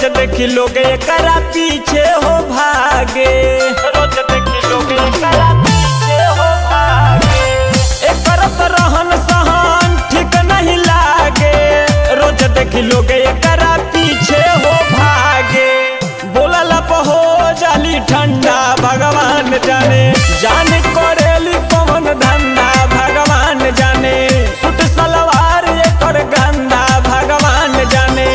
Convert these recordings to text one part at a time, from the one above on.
देखी लोग एकरा पीछे हो भागे रोज देखी लोग एकरा पीछे हो भागे एकर तो रहन सहन ठीक नहीं लागे रोज देखी लोग एकरा पीछे हो भागे बोलला हो जाली ठंडा भगवान जाने जाने करेली कौन धंधा भगवान जाने सुट सलवार एकर गंदा भगवान जाने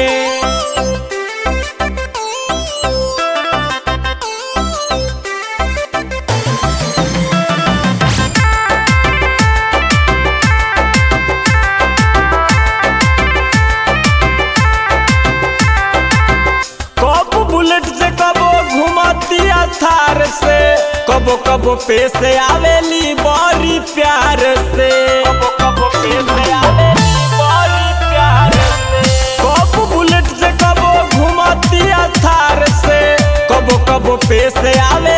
कब बुलेट से कबो घुमतिया थार से कबो कबो पे से आवेली बड़ी प्यार से कबो कबो पे से आवेली बड़ी प्यार से कब बुलेट से कबो घुमतिया थार से कबो कबो पे से आवे